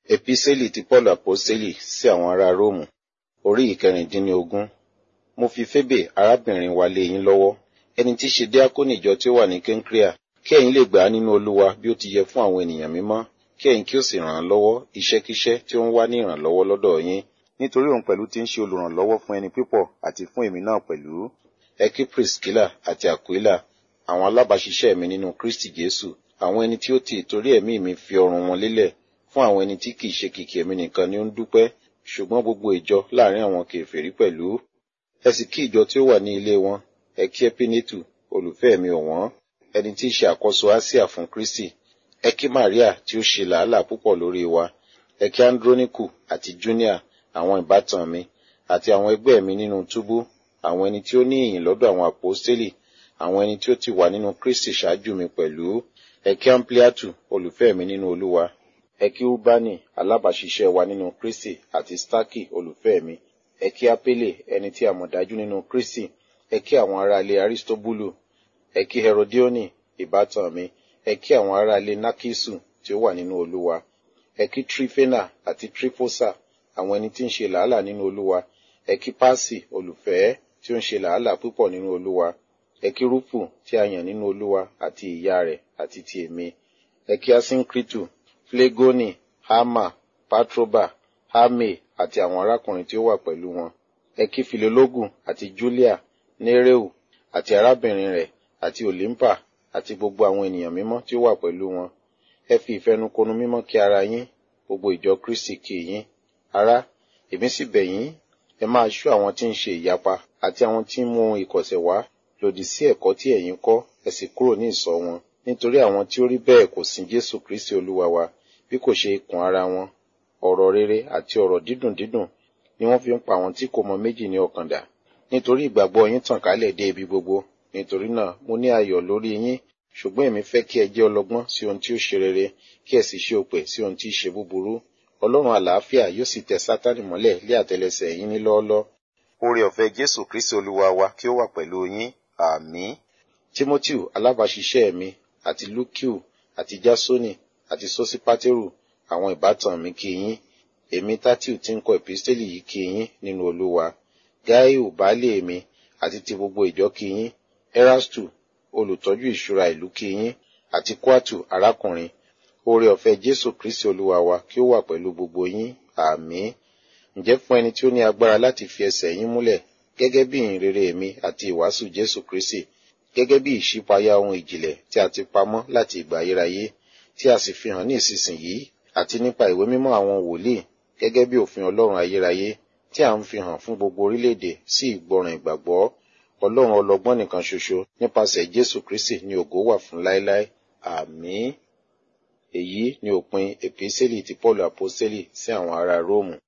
Epísẹ́lì ti Pọ́ọ̀lù Àpọ́sítélì sí àwọn ará Róòmù, orí ìkẹrìndínlógún. Mo fi Fébè arábìnrin wa lé yín lọ́wọ́, ẹni tí í ṣe díákónì ìjọ tí ó wà ní Kéńkréà, kí ẹ̀yin lè gbà á nínú Olúwa bí ó ti yẹ fún àwọn ènìyàn mímọ́, kí ẹ̀yin kí ó sì ràn án lọ́wọ́ iṣẹ́kíṣẹ́ tí ó ń wá ní ìrànlọ́wọ́ lọ́dọ̀ yín. Nítorí òun pẹ̀lú ti ń ṣe olùrànlọ́wọ́ fún ẹni pípọ̀ àti fún èmi náà pẹ̀lú. Ẹ kí Priscilla àti Aquila, àwọn alábàáṣiṣẹ́ mi nínú Kristi Jésù, àwọn ẹni tí ó ti ìtorí ẹ̀mí mi fi ọrùn wọn lélẹ̀ fún àwọn ẹni tí kìí ṣe kìkì ẹ̀mí nìkan ni ó ń dúpẹ́, ṣùgbọ́n gbogbo ìjọ láàrin àwọn kèfèrí pẹ̀lú. Ẹ sì kí ìjọ tí ó wà ní ilé wọn, ẹ kí Ẹ́pínétù, olùfẹ́ mi ọ̀wọ́n, ẹni tí í ṣe àkọ́so Áṣíà fún Kristi. Ẹ kí Màríà tí ó ṣe làálàá púpọ̀ lórí wa. Ẹ kí Andróníkù àti Júníà, àwọn ìbátan mi, àti àwọn ẹgbẹ́ mi nínú túbú, àwọn ẹni tí ó ní ìyìn lọ́dọ̀ àwọn àpọ́stélì, àwọn ẹni tí ó ti wà nínú Kristi ṣáájú mi pẹ̀lú. Ẹ kí Ampliatu, olùfẹ́ mi nínú Olúwa. Ẹ kí Úbánì, alábàáṣiṣẹ́ wa nínú Kristi, àti Stákì, olùfẹ́ mi. Ẹ kí Apélè, ẹni tí a mọ̀ dájú nínú Kristi. Ẹ kí àwọn ará ilé Aristóbúlù. Ẹ kí Herodioni, ìbátan mi. Ẹ kí àwọn ará ilé Nákísù tí ó wà nínú Olúwa. Ẹ kí Trífénà àti Trífósà, àwọn ẹni tí ń ṣe làálàá nínú Olúwa. Ẹ kí Pásì, olùfẹ́, tí ó ń ṣe làálàá púpọ̀ nínú Olúwa. Ẹ kí Rúfù, tí a yàn nínú Olúwa, àti ìyá rẹ̀, àti ti èmi. Ẹ kí Asínkritù, Flegoni, Hama, Patroba, Hame, àti àwọn arákùnrin tí ó wà pẹ̀lú wọn. Ẹ kí Filológù àti Júlíà, Néreu, àti arábìnrin rẹ̀, àti Òlímpà, àti gbogbo àwọn ènìyàn mímọ́ tí ó wà pẹ̀lú wọn. Ẹ fi ìfẹnukonu mímọ́ kí ara yín, gbogbo ìjọ Kristi kí yín. Ará, èmi sì bẹ̀ yín, ẹ máa ṣọ́ àwọn tí ń ṣe ìyapa, àti àwọn tí ń mú ohun ìkọ̀sẹ̀ wá, lòdì sí ẹ̀kọ́ tí ẹ̀yin kọ́, ẹ sì kúrò ní ìsọ̀ wọn. Nítorí àwọn tí ó rí bẹ́ẹ̀ kò sin Jésù Kristi Olúwa wa, bí kò ṣe ikùn ara wọn. Ọ̀rọ̀ rere àti ọ̀rọ̀ dídùn dídùn ni wọ́n fi ń pa àwọn tí kò mọ méjì ní ọkàn dà. Nítorí ìgbàgbọ́ yín tàn kálẹ̀ dé ibi gbogbo. Nítorí náà, mo ní ayọ̀ lórí yín, ṣùgbọ́n èmi fẹ́ kí ẹ jẹ́ ọlọ́gbọ́n sí ohun tí ó ṣe rere, kí ẹ sì ṣe òpè sí ohun tí í ṣe búburú. Ọlọ́run àlàáfíà yóò sì tẹ Sátánì mọ́lẹ̀ lé àtẹlẹsẹ̀ yín ní lọ́ọ́lọ́. Oore ọ̀fẹ́ Jésù Kristi Olúwa wa kí ó wà pẹ̀lú yín. Àmín. Tímótíù alábàáṣiṣẹ́ mi àti Lúkìù àti Jásónì àti Sósípátérù àwọn ìbátan mi kí yín. Èmi Tátíù tí ń kọ èpísítélì yìí kí yín nínú Olúwa. Gáíù baálé mi àti ti gbogbo ìjọ kí yín. Erastu olùtọ́jú ìṣúra ìlú kí yín àti Kwátù arákùnrin. Oore ọ̀fẹ́ Jésù Kristi Olúwa wa kí ó wà pẹ̀lú gbogbo yín. Àmín. Ǹjẹ́ fún ẹni tí ó ní agbára láti fi ẹsẹ̀ yín múlẹ̀ gẹ́gẹ́ bí ìhìnrere mi àti ìwàásù Jésù Kristi, gẹ́gẹ́ bí ìṣípayá ohun ìjìnlẹ̀ tí a ti pamọ́ láti ìgbà ayérayé, tí a sì fi hàn ní ìsinsìnyí, àti nípa ìwé mímọ́ àwọn wòlíì, gẹ́gẹ́ bí òfin Ọlọ́run ayérayé, tí a ń fi hàn fún gbogbo orílẹ̀-èdè sí ìgbọràn ìgbàgbọ́. Ọlọ́run ọlọ́gbọ́n nìkan ṣoṣo nípasẹ̀ Jésù Kristi ni ògo wà fún láéláé. Àmín. Èyí ni òpin èpísẹ́lì ti Pọ́ọ̀lù Àpọ́sítélì sí àwọn ará Róòmù.